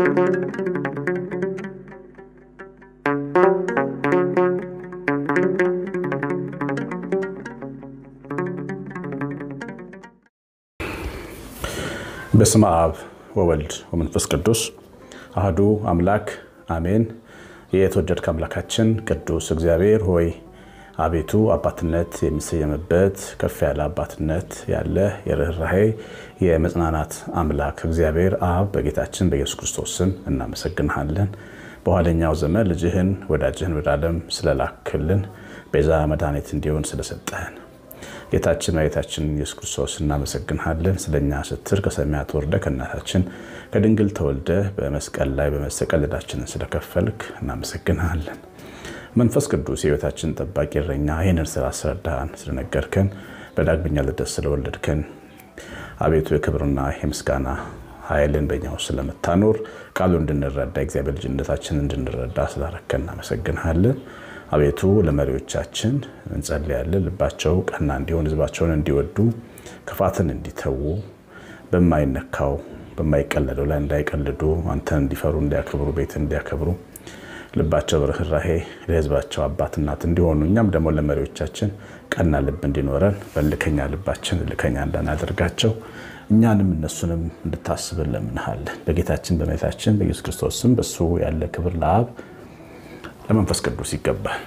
በስመ አብ ወወልድ ወመንፈስ ቅዱስ አህዱ አምላክ አሜን። የተወደድክ አምላካችን ቅዱስ እግዚአብሔር ሆይ አቤቱ አባትነት የሚሰየምበት ከፍ ያለ አባትነት ያለ የርኅራሄ የመጽናናት አምላክ እግዚአብሔር አብ በጌታችን በኢየሱስ ክርስቶስ ስም እናመሰግንሃለን። በኋለኛው ዘመን ልጅህን ወዳጅህን ወደ ዓለም ስለላክልን ቤዛ መድኃኒት እንዲሆን ስለሰጠህን ጌታችን መሬታችን ኢየሱስ ክርስቶስ እናመሰግንሃለን። ስለኛ ስትር ከሰማያት ወርደ ከእናታችን ከድንግል ተወልደ በመስቀል ላይ በመሰቀል ዕዳችንን ስለከፈልክ እናመሰግንሃለን። መንፈስ ቅዱስ የሕይወታችን ጠባቂ እረኛ ይህንን ስራ አስረዳህን ስለነገርከን በዳግመኛ ልደት ስለወለድከን አቤቱ የክብርና የምስጋና ኃይልን በኛ ውስጥ ስለምታኖር ቃሉ እንድንረዳ እግዚአብሔር ልጅነታችን እንድንረዳ ስላረከን እናመሰግንሃለን። አቤቱ ለመሪዎቻችን እንጸልያለን። ልባቸው ቀና እንዲሆን ሕዝባቸውን እንዲወዱ ክፋትን እንዲተዉ በማይነካው በማይቀለደው ላይ እንዳይቀልዱ አንተን እንዲፈሩ እንዲያከብሩ ቤት እንዲያከብሩ ልባቸው በርኅራሄ ለሕዝባቸው አባት እናት እንዲሆኑ እኛም ደግሞ ለመሪዎቻችን ቀና ልብ እንዲኖረን በልከኛ ልባችን ልከኛ እንዳናደርጋቸው እኛንም እነሱንም እንድታስብን ለምንሃለን። በጌታችን በመቤታችን በኢየሱስ ክርስቶስ ስም በሱ ያለ ክብር ለአብ ለመንፈስ ቅዱስ ይገባል።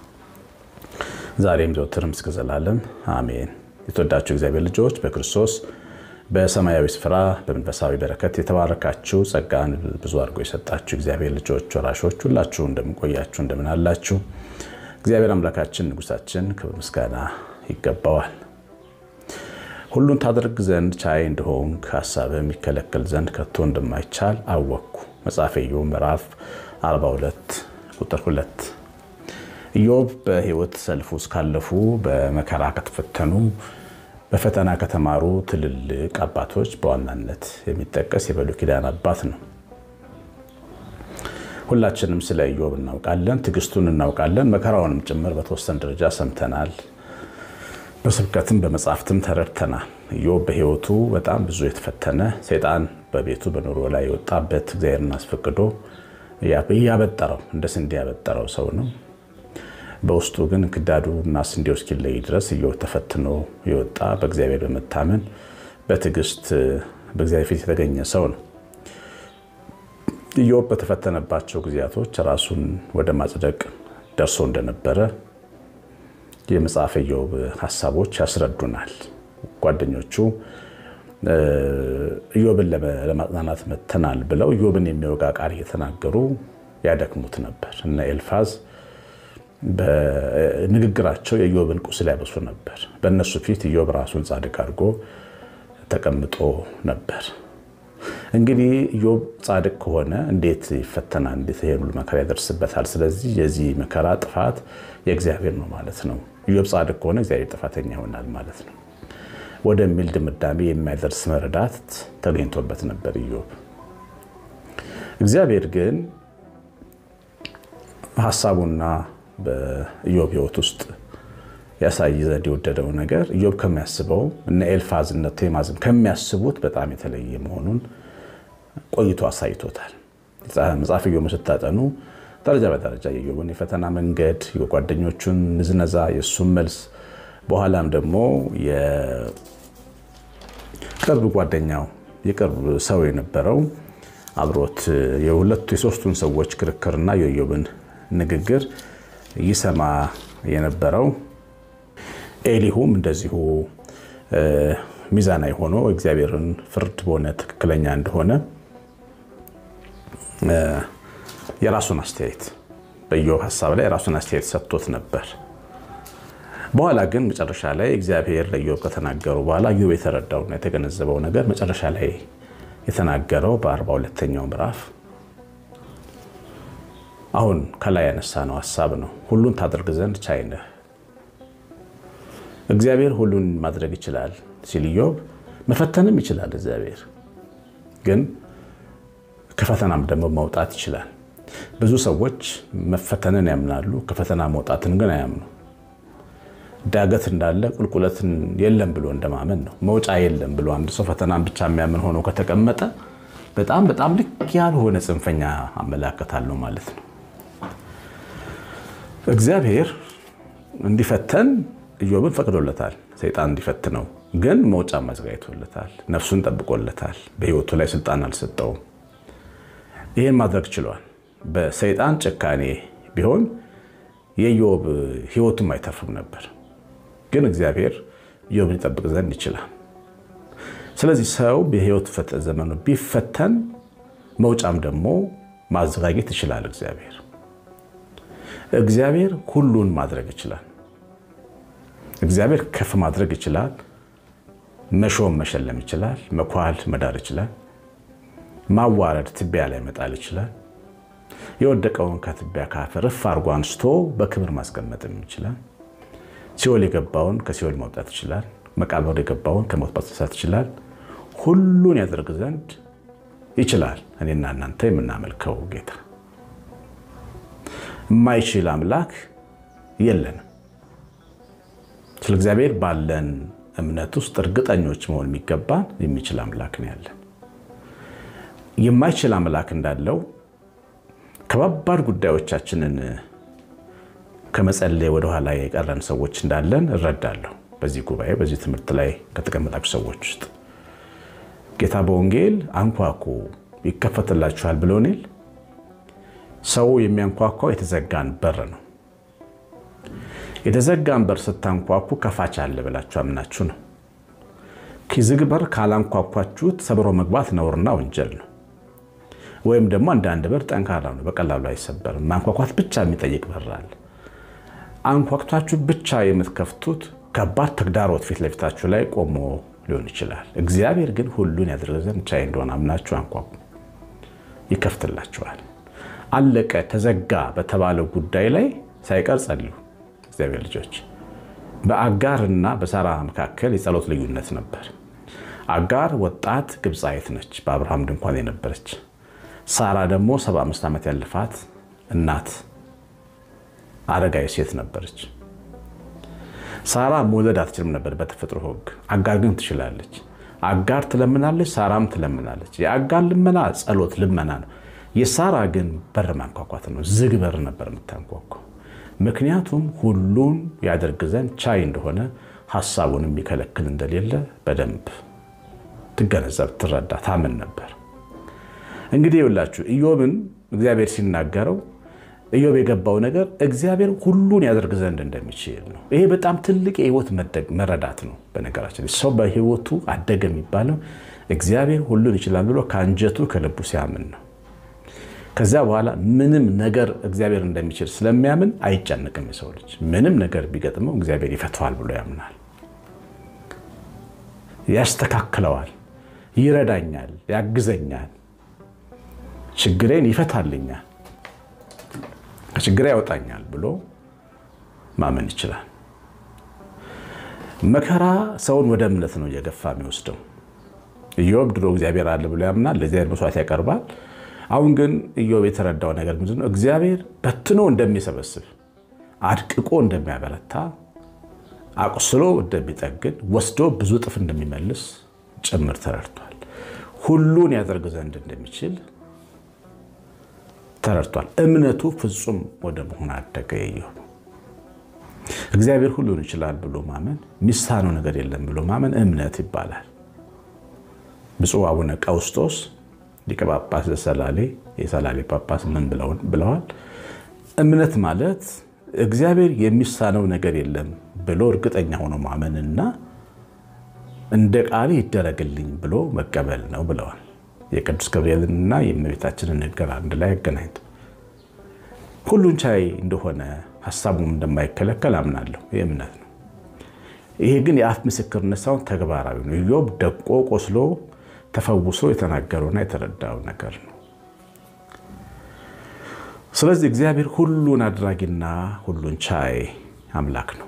ዛሬም ዘወትርም እስከ ዘላለም አሜን። የተወዳችሁ እግዚአብሔር ልጆች በክርስቶስ በሰማያዊ ስፍራ በመንፈሳዊ በረከት የተባረካችሁ ጸጋን ብዙ አድርጎ የሰጣችሁ እግዚአብሔር ልጆች ወራሾች ሁላችሁ እንደምንቆያችሁ እንደምን አላችሁ? እግዚአብሔር አምላካችን ንጉሳችን ክብር ምስጋና ይገባዋል። ሁሉን ታደርግ ዘንድ ቻይ እንደሆንክ ሀሳብህ የሚከለከል ዘንድ ከቶ እንደማይቻል አወቅኩ። መጽሐፈ ኢዮብ ምዕራፍ 42 ቁጥር 2 ኢዮብ በሕይወት ሰልፍ ውስጥ ካለፉ በመከራ ከተፈተኑ በፈተና ከተማሩ ትልልቅ አባቶች በዋናነት የሚጠቀስ የብሉይ ኪዳን አባት ነው። ሁላችንም ስለ ኢዮብ እናውቃለን፣ ትዕግስቱን እናውቃለን፣ መከራውንም ጭምር በተወሰነ ደረጃ ሰምተናል። በስብከትም በመጽሐፍትም ተረድተናል። ኢዮብ በሕይወቱ በጣም ብዙ የተፈተነ ሰይጣን በቤቱ በኑሮ ላይ የወጣበት እግዚአብሔርን አስፈቅዶ ያበጠረው እንደ ስንዴ ያበጠረው ሰው ነው። በውስጡ ግን ክዳዱ እና ስንዴው እስኪለይ ድረስ ኢዮብ ተፈትኖ የወጣ በእግዚአብሔር በመታመን በትዕግስት በእግዚአብሔር ፊት የተገኘ ሰው ነው። ኢዮብ በተፈተነባቸው ጊዜያቶች ራሱን ወደ ማጽደቅ ደርሶ እንደነበረ የመጽሐፈ ኢዮብ ሀሳቦች ያስረዱናል። ጓደኞቹ ኢዮብን ለማጽናናት መተናል ብለው ኢዮብን የሚወጋ ቃል እየተናገሩ ያደክሙት ነበር። እነ ኤልፋዝ በንግግራቸው የኢዮብን ቁስል ያበሱ ነበር። በእነሱ ፊት ኢዮብ ራሱን ጻድቅ አድርጎ ተቀምጦ ነበር። እንግዲህ ኢዮብ ጻድቅ ከሆነ እንዴት ይፈተናል? እንዴት ይሄ ሁሉ መከራ ያደርስበታል? ስለዚህ የዚህ መከራ ጥፋት የእግዚአብሔር ነው ማለት ነው። ኢዮብ ጻድቅ ከሆነ እግዚአብሔር ጥፋተኛ ይሆናል ማለት ነው ወደሚል ድምዳሜ የሚያደርስ መረዳት ተገኝቶበት ነበር ኢዮብ። እግዚአብሔር ግን ሀሳቡና በኢዮብ ሕይወት ውስጥ ያሳይ ዘንድ የወደደው ነገር ኢዮብ ከሚያስበው እነ ኤልፋዝ እነ ቴማዝም ከሚያስቡት በጣም የተለየ መሆኑን ቆይቶ አሳይቶታል። መጽሐፍ ኢዮብ ስታጠኑ ደረጃ በደረጃ የኢዮብን የፈተና መንገድ፣ የጓደኞቹን ንዝነዛ፣ የእሱን መልስ በኋላም ደግሞ የቅርብ ጓደኛው የቅርብ ሰው የነበረው አብሮት የሁለቱ የሶስቱን ሰዎች ክርክርና የኢዮብን ንግግር ይሰማ የነበረው ኤሊሁም እንደዚሁ ሚዛናዊ ሆኖ እግዚአብሔርን ፍርድ በሆነ ትክክለኛ እንደሆነ የራሱን አስተያየት በኢዮብ ሀሳብ ላይ የራሱን አስተያየት ሰጥቶት ነበር። በኋላ ግን መጨረሻ ላይ እግዚአብሔር ለኢዮብ ከተናገሩ በኋላ ኢዮብ የተረዳውና የተገነዘበው ነገር መጨረሻ ላይ የተናገረው በአርባ ሁለተኛው ምዕራፍ አሁን ከላይ ያነሳነው ሀሳብ ነው። ሁሉን ታደርግ ዘንድ ቻይ ነህ። እግዚአብሔር ሁሉን ማድረግ ይችላል ሲል ኢዮብ መፈተንም ይችላል። እግዚአብሔር ግን ከፈተናም ደግሞ መውጣት ይችላል። ብዙ ሰዎች መፈተንን ያምናሉ፣ ከፈተና መውጣትን ግን አያምኑ። ዳገት እንዳለ ቁልቁለትን የለም ብሎ እንደማመን ነው። መውጫ የለም ብሎ አንድ ሰው ፈተናን ብቻ የሚያምን ሆኖ ከተቀመጠ በጣም በጣም ልክ ያልሆነ ጽንፈኛ አመለካከት አለው ማለት ነው። እግዚአብሔር እንዲፈተን ኢዮብን ፈቅዶለታል። ሰይጣን እንዲፈትነው ግን መውጫ ማዘጋጅቶለታል። ነፍሱን ጠብቆለታል። በሕይወቱ ላይ ስልጣን አልሰጠውም። ይህን ማድረግ ችሏል። በሰይጣን ጭካኔ ቢሆን የኢዮብ ሕይወቱም አይተርፍም ነበር። ግን እግዚአብሔር ኢዮብን ይጠብቅ ዘንድ ይችላል። ስለዚህ ሰው በሕይወት ዘመኑ ቢፈተን መውጫም ደግሞ ማዘጋጀት ይችላል። እግዚአብሔር እግዚአብሔር ሁሉን ማድረግ ይችላል። እግዚአብሔር ከፍ ማድረግ ይችላል። መሾም መሸለም ይችላል። መኳል መዳር ይችላል። ማዋረድ ትቢያ ላይ መጣል ይችላል። የወደቀውን ከትቢያ ከአፈር እፍ አድርጎ አንስቶ በክብር ማስቀመጥም ይችላል። ሲኦል የገባውን ከሲኦል ማውጣት ይችላል። መቃብር የገባውን ከሞት ማስነሳት ይችላል። ሁሉን ያደርግ ዘንድ ይችላል። እኔና እናንተ የምናመልከው ጌታ የማይችል አምላክ የለንም። ስለ እግዚአብሔር ባለን እምነት ውስጥ እርግጠኞች መሆን የሚገባን የሚችል አምላክ ነው ያለን። የማይችል አምላክ እንዳለው ከባባድ ጉዳዮቻችንን ከመጸለይ ወደኋላ የቀረን ሰዎች እንዳለን እረዳለሁ። በዚህ ጉባኤ በዚህ ትምህርት ላይ ከተቀመጣችሁ ሰዎች ውስጥ ጌታ በወንጌል አንኳኩ ይከፈትላችኋል ብሎኔል። ሰው የሚያንኳኳው የተዘጋን በር ነው። የተዘጋን በር ስታንኳኩ ከፋች አለ ብላችሁ አምናችሁ ነው። ዝግ በር ካላንኳኳችሁት ሰብሮ መግባት ነውርና ወንጀል ነው። ወይም ደግሞ አንዳንድ በር ጠንካራ ነው፣ በቀላሉ አይሰበርም። ማንኳኳት ብቻ የሚጠይቅ በር አለ። አንኳኩታችሁ ብቻ የምትከፍቱት ከባድ ተግዳሮት ፊት ለፊታችሁ ላይ ቆሞ ሊሆን ይችላል። እግዚአብሔር ግን ሁሉን ያደርግ ዘንድ ቻይ እንደሆነ አምናችሁ አንኳኩ፣ ይከፍትላችኋል። አለቀ ተዘጋ በተባለው ጉዳይ ላይ ሳይቀር ጸልዩ። እግዚአብሔር ልጆች በአጋርና በሳራ መካከል የጸሎት ልዩነት ነበር። አጋር ወጣት ግብፃዊት ነች፣ በአብርሃም ድንኳን የነበረች። ሳራ ደግሞ 75 ዓመት ያለፋት እናት አረጋዊ ሴት ነበረች። ሳራ መውለድ አትችልም ነበር በተፈጥሮ ሕግ። አጋር ግን ትችላለች። አጋር ትለምናለች፣ ሳራም ትለምናለች። የአጋር ልመና ጸሎት ልመና ነው። የሳራ ግን በር ማንኳኳት ነው። ዝግ በር ነበር የምታንኳኳው። ምክንያቱም ሁሉን ያደርግ ዘንድ ቻይ እንደሆነ ሀሳቡን የሚከለክል እንደሌለ በደንብ ትገነዘብ፣ ትረዳ፣ ታምን ነበር። እንግዲህ ይኸውላችሁ ኢዮብን እግዚአብሔር ሲናገረው ኢዮብ የገባው ነገር እግዚአብሔር ሁሉን ያደርግ ዘንድ እንደሚችል ነው። ይሄ በጣም ትልቅ የህይወት መረዳት ነው። በነገራችን ሰው በህይወቱ አደገ የሚባለው እግዚአብሔር ሁሉን ይችላል ብሎ ከአንጀቱ ከልቡ ሲያምን ነው። ከዚያ በኋላ ምንም ነገር እግዚአብሔር እንደሚችል ስለሚያምን አይጨንቅም። የሰው ልጅ ምንም ነገር ቢገጥመው እግዚአብሔር ይፈተዋል ብሎ ያምናል። ያስተካክለዋል፣ ይረዳኛል፣ ያግዘኛል፣ ችግሬን ይፈታልኛል፣ ከችግሬ ያወጣኛል ብሎ ማመን ይችላል። መከራ ሰውን ወደ እምነት ነው እየገፋ የሚወስደው። ኢዮብ ድሮ እግዚአብሔር አለ ብሎ ያምናል፣ ለእግዚአብሔር መስዋዕት ያቀርባል። አሁን ግን ኢዮብ የተረዳው ነገር ምንድን ነው? እግዚአብሔር በትኖ እንደሚሰበስብ፣ አድቅቆ እንደሚያበረታ፣ አቁስሎ እንደሚጠግን፣ ወስዶ ብዙ እጥፍ እንደሚመልስ ጭምር ተረድቷል። ሁሉን ያደርግ ዘንድ እንደሚችል ተረድቷል። እምነቱ ፍጹም ወደ መሆን አደገ። ኢዮብ እግዚአብሔር ሁሉን ይችላል ብሎ ማመን፣ ሚሳነው ነገር የለም ብሎ ማመን እምነት ይባላል። ብፁዕ አቡነ ቀውስጦስ ሊቀ ጳጳስ ዘሰላሌ የሰላሌ ጳጳስ ምን ብለዋል? እምነት ማለት እግዚአብሔር የሚሳነው ነገር የለም ብሎ እርግጠኛ ሆኖ ማመንና እንደ ቃል ይደረግልኝ ብሎ መቀበል ነው ብለዋል። የቅዱስ ገብርኤልንና የእመቤታችንን ነገር አንድ ላይ ያገናኝቶ ሁሉን ቻይ እንደሆነ ሀሳቡም እንደማይከለከል አምናለሁ። ይህ እምነት ነው። ይሄ ግን የአፍ ምስክርነት ሳይሆን ተግባራዊ ነው። ኢዮብ ደቆ ቆስሎ ተፈውሶ የተናገረውና የተረዳው ነገር ነው። ስለዚህ እግዚአብሔር ሁሉን አድራጊና ሁሉን ቻይ አምላክ ነው።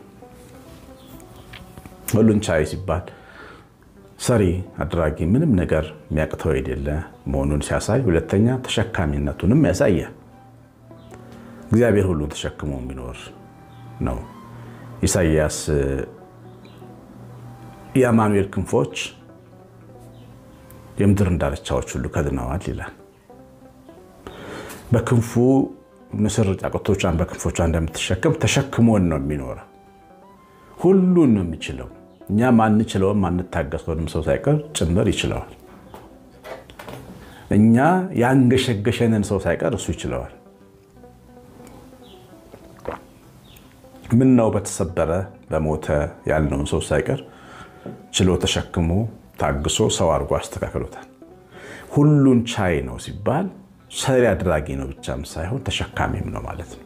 ሁሉን ቻይ ሲባል ሰሪ አድራጊ፣ ምንም ነገር የሚያቅተው የሌለ መሆኑን ሲያሳይ፣ ሁለተኛ ተሸካሚነቱንም ያሳያል። እግዚአብሔር ሁሉን ተሸክሞ የሚኖር ነው። ኢሳይያስ የአማኑኤል ክንፎች የምድርን ዳርቻዎች ሁሉ ከድነዋል ይላል። በክንፉ ንስር ጫጩቶቿን በክንፎቿ እንደምትሸከም ተሸክሞን ነው የሚኖረው። ሁሉን ነው የሚችለው። እኛ ማንችለውም ማንታገሰውንም ሰው ሳይቀር ጭምር ይችለዋል። እኛ ያንገሸገሸንን ሰው ሳይቀር እሱ ይችለዋል። ምን ነው በተሰበረ በሞተ ያልነውን ሰው ሳይቀር ችሎ ተሸክሞ ታግሶ ሰው አድርጎ አስተካክሎታል። ሁሉን ቻይ ነው ሲባል ሰሪ አድራጊ ነው ብቻም ሳይሆን ተሸካሚም ነው ማለት ነው።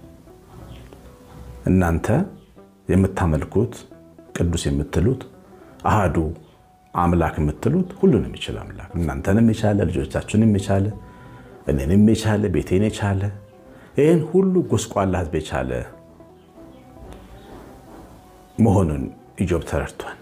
እናንተ የምታመልኩት ቅዱስ የምትሉት አሃዱ አምላክ የምትሉት ሁሉንም የቻለ አምላክ እናንተንም የቻለ ልጆቻችሁንም የቻለ እኔንም የቻለ ቤቴን የቻለ ይህን ሁሉ ጎስቋላ ሕዝብ የቻለ መሆኑን ኢዮብ ተረድቷል።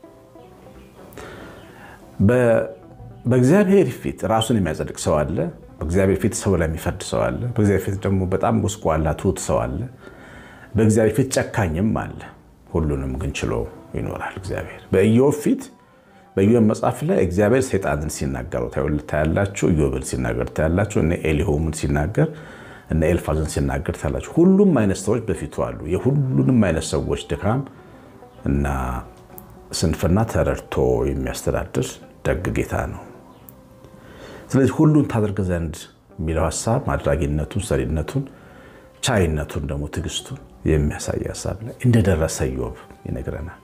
በእግዚአብሔር ፊት ራሱን የሚያጸድቅ ሰው አለ። በእግዚአብሔር ፊት ሰው ላይ የሚፈርድ ሰው አለ። በእግዚአብሔር ፊት ደግሞ በጣም ጎስቋላ ትሑት ሰው አለ። በእግዚአብሔር ፊት ጨካኝም አለ። ሁሉንም ግን ችሎ ይኖራል እግዚአብሔር። በኢዮብ ፊት በኢዮብ መጽሐፍ ላይ እግዚአብሔር ሰይጣንን ሲናገሩ ታያላችሁ። ኢዮብን ሲናገር ታያላችሁ። እነ ኤሊሆምን ሲናገር እነ ኤልፋዝን ሲናገር ታያላችሁ። ሁሉም አይነት ሰዎች በፊቱ አሉ። የሁሉንም አይነት ሰዎች ድካም እና ስንፍና ተረድቶ የሚያስተዳድር ደግ ጌታ ነው። ስለዚህ ሁሉን ታደርግ ዘንድ የሚለው ሀሳብ አድራጊነቱን፣ ሰሪነቱን፣ ቻይነቱን ደግሞ ትዕግስቱን የሚያሳይ ሀሳብ ላይ እንደደረሰ ኢዮብ ይነግረናል።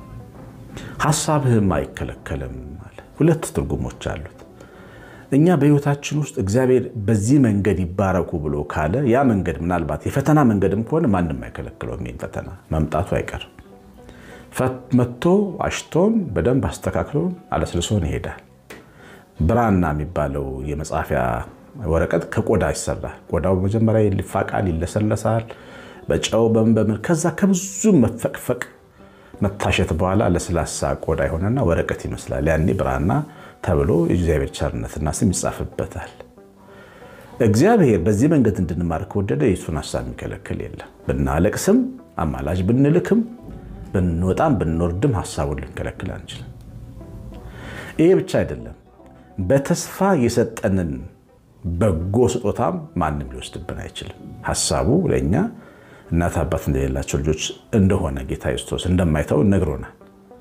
ሀሳብህም አይከለከልም አለ። ሁለት ትርጉሞች አሉት። እኛ በሕይወታችን ውስጥ እግዚአብሔር በዚህ መንገድ ይባረኩ ብሎ ካለ ያ መንገድ ምናልባት የፈተና መንገድም ከሆነ ማንም አይከለክለውም። ይህን ፈተና መምጣቱ አይቀርም። መጥቶ አሽቶን በደንብ አስተካክሎን አለስልሶን ይሄዳል። ብራና የሚባለው የመጻፊያ ወረቀት ከቆዳ ይሰራል። ቆዳው መጀመሪያ ይፋቃል፣ ይለሰለሳል በጨው በምን በምን ከዛ ከብዙ መፈቅፈቅ መታሸት በኋላ ለስላሳ ቆዳ የሆነና ወረቀት ይመስላል። ያኔ ብራና ተብሎ የእግዚአብሔር ቸርነትና ስም ይጻፍበታል። እግዚአብሔር በዚህ መንገድ እንድንማር ከወደደ የሱን ሀሳብ የሚከለክል የለም። ብናለቅስም አማላጅ ብንልክም ብንወጣም ብንወርድም ሀሳቡን ልንከለክል አንችልም። ይሄ ብቻ አይደለም፣ በተስፋ የሰጠንን በጎ ስጦታም ማንም ሊወስድብን አይችልም። ሀሳቡ ለእኛ እናት አባት እንደሌላቸው ልጆች እንደሆነ ጌታ ክርስቶስ እንደማይተው ነግሮናል።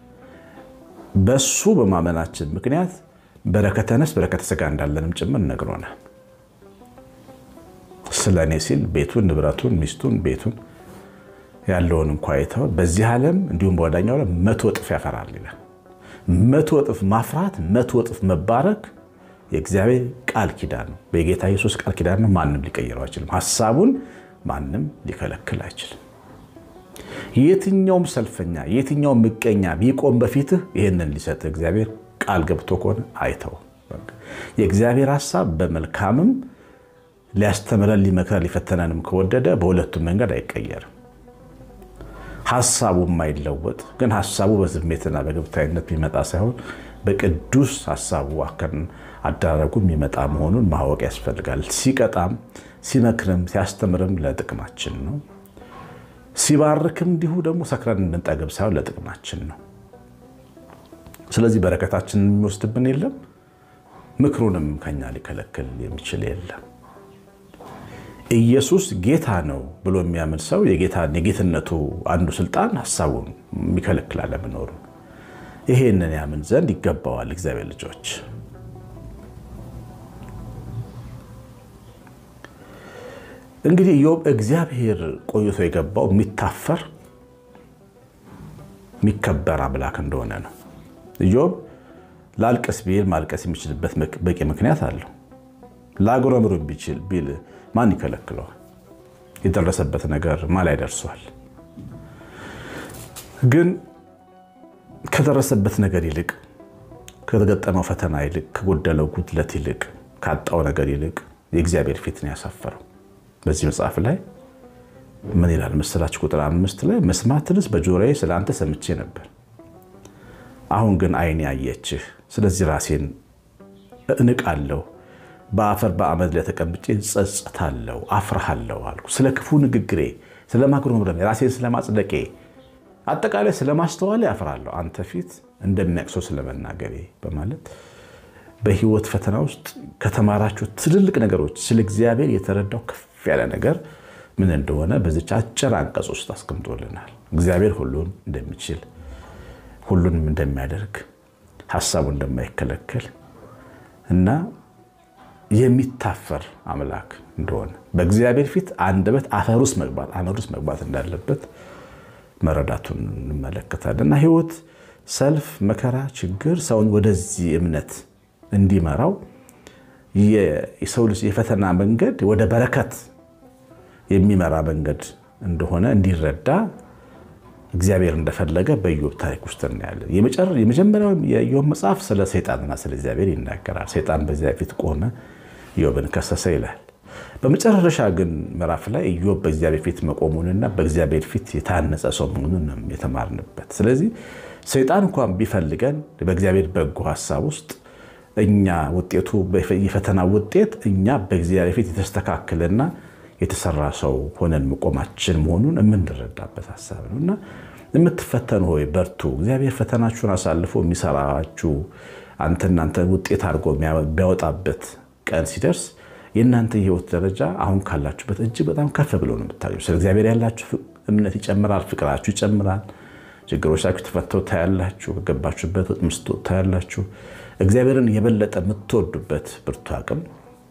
በሱ በማመናችን ምክንያት በረከተ ነፍስ በረከተ ሥጋ እንዳለንም ጭምር ነግሮናል። ስለ እኔ ሲል ቤቱን፣ ንብረቱን፣ ሚስቱን፣ ቤቱን ያለውን እንኳ አይተው በዚህ ዓለም እንዲሁም በወዳኛው ዓለም መቶ እጥፍ ያፈራል ይላል። መቶ እጥፍ ማፍራት፣ መቶ እጥፍ መባረክ የእግዚአብሔር ቃል ኪዳን ነው። በጌታ ኢየሱስ ቃል ኪዳን ነው። ማንም ሊቀይረው አይችልም። ሀሳቡን ማንም ሊከለክል አይችልም። የትኛውም ሰልፈኛ፣ የትኛውም ምቀኛ ቢቆም በፊትህ ይህንን ሊሰጥ እግዚአብሔር ቃል ገብቶ ከሆነ አይተው። የእግዚአብሔር ሀሳብ በመልካምም ሊያስተምረን፣ ሊመክረን፣ ሊፈተነንም ከወደደ በሁለቱም መንገድ አይቀየርም። ሀሳቡ የማይለወጥ ግን ሀሳቡ በስሜትና በግብታዊነት የሚመጣ ሳይሆን በቅዱስ ሀሳቡ አደራረጉ የሚመጣ መሆኑን ማወቅ ያስፈልጋል። ሲቀጣም ሲመክርም ሲያስተምርም ለጥቅማችን ነው። ሲባርክም እንዲሁ ደግሞ ሰክረን እንድንጠግብ ሳይሆን ለጥቅማችን ነው። ስለዚህ በረከታችንን የሚወስድብን የለም፣ ምክሩንም ከኛ ሊከለክል የሚችል የለም። ኢየሱስ ጌታ ነው ብሎ የሚያምን ሰው የጌትነቱ አንዱ ስልጣን ሀሳቡን የሚከለክል አለመኖሩ ይሄንን ያምን ዘንድ ይገባዋል። እግዚአብሔር ልጆች እንግዲህ ኢዮብ እግዚአብሔር ቆይቶ የገባው የሚታፈር የሚከበር አምላክ እንደሆነ ነው። ኢዮብ ላልቀስ ቢል ማልቀስ የሚችልበት በቂ ምክንያት አለው። ላጉረምሩ ቢችል ቢል ማን ይከለክለዋል? የደረሰበት ነገር ማ ላይ ደርሷል? ግን ከደረሰበት ነገር ይልቅ ከተገጠመው ፈተና ይልቅ ከጎደለው ጉድለት ይልቅ ካጣው ነገር ይልቅ የእግዚአብሔር ፊት ነው ያሳፈረው። በዚህ መጽሐፍ ላይ ምን ይላል መሰላችሁ? ቁጥር አምስት ላይ መስማትንስ በጆሮዬ ስለ አንተ ሰምቼ ነበር፣ አሁን ግን ዓይኔ አየችህ። ስለዚህ ራሴን እንቃለሁ፣ በአፈር በአመድ ላይ ተቀምጬ ጸጸታለሁ፣ አፍርሃለሁ አልኩ። ስለ ክፉ ንግግሬ፣ ስለ ማጉረምረሜ፣ ራሴን ስለማጽደቄ አጠቃላይ ስለማስተዋል ያፍራለሁ አንተ ፊት እንደሚያቅሰው ስለመናገሬ በማለት በህይወት ፈተና ውስጥ ከተማራችሁ ትልልቅ ነገሮች ስለ እግዚአብሔር የተረዳው ከፍ ያለ ነገር ምን እንደሆነ በዚች አጭር አንቀጽ ውስጥ አስቀምጦልናል። እግዚአብሔር ሁሉን እንደሚችል ሁሉንም እንደሚያደርግ ሀሳቡ እንደማይከለከል እና የሚታፈር አምላክ እንደሆነ በእግዚአብሔር ፊት አንደበት አፈር ውስጥ መግባት አመድ ውስጥ መግባት እንዳለበት መረዳቱን እንመለከታለን እና ህይወት፣ ሰልፍ፣ መከራ፣ ችግር ሰውን ወደዚህ እምነት እንዲመራው የሰው ልጅ የፈተና መንገድ ወደ በረከት የሚመራ መንገድ እንደሆነ እንዲረዳ እግዚአብሔር እንደፈለገ በኢዮብ ታሪክ ውስጥ እናያለን። የመጀመሪያው የኢዮብ መጽሐፍ ስለ ሰይጣንና ስለ እግዚአብሔር ይናገራል። ሰይጣን በእግዚአብሔር ፊት ቆመ፣ ኢዮብን ከሰሰ ይላል። በመጨረሻ ግን ምዕራፍ ላይ ኢዮብ በእግዚአብሔር ፊት መቆሙንና በእግዚአብሔር ፊት የታነጸ ሰው መሆኑን የተማርንበት። ስለዚህ ሰይጣን እንኳን ቢፈልገን በእግዚአብሔር በጎ ሀሳብ ውስጥ እኛ ውጤቱ የፈተና ውጤት እኛ በእግዚአብሔር ፊት የተስተካከለና የተሰራ ሰው ሆነን መቆማችን መሆኑን የምንረዳበት ሀሳብ ነው እና የምትፈተኑ ሆይ በርቱ። እግዚአብሔር ፈተናችሁን አሳልፎ የሚሰራችሁ አንተ እናንተ ውጤት አድርጎ የሚያወጣበት ቀን ሲደርስ የእናንተ የህይወት ደረጃ አሁን ካላችሁበት እጅግ በጣም ከፍ ብሎ ነው የምታዩ። ስለ እግዚአብሔር ያላችሁ እምነት ይጨምራል፣ ፍቅራችሁ ይጨምራል። ችግሮቻችሁ ተፈተው ታያላችሁ። ከገባችሁበት ምስቶ ታያላችሁ። እግዚአብሔርን የበለጠ የምትወዱበት ብርቱ አቅም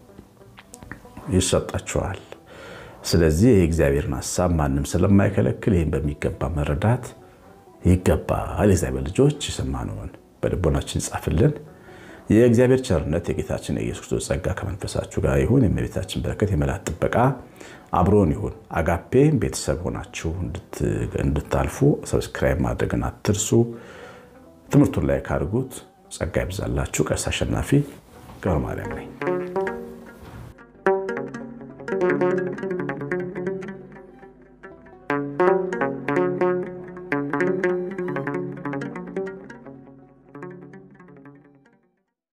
ይሰጣችኋል። ስለዚህ የእግዚአብሔርን ሀሳብ ማንም ስለማይከለክል ይህን በሚገባ መረዳት ይገባል። የእግዚአብሔር ልጆች የሰማነውን በልቦናችን ጻፍልን። የእግዚአብሔር ቸርነት የጌታችን የኢየሱስ ክርስቶስ ጸጋ ከመንፈሳችሁ ጋር ይሁን። የእመቤታችን በረከት የመላእክት ጥበቃ አብሮን ይሁን። አጋፔ ቤተሰብ ሆናችሁ እንድታልፉ ሰብስክራይብ ማድረግን አትርሱ። ትምህርቱን ላይ ካድርጉት። ጸጋ ይብዛላችሁ። ቀሲስ አሸናፊ ገብረ ማርያም ነኝ።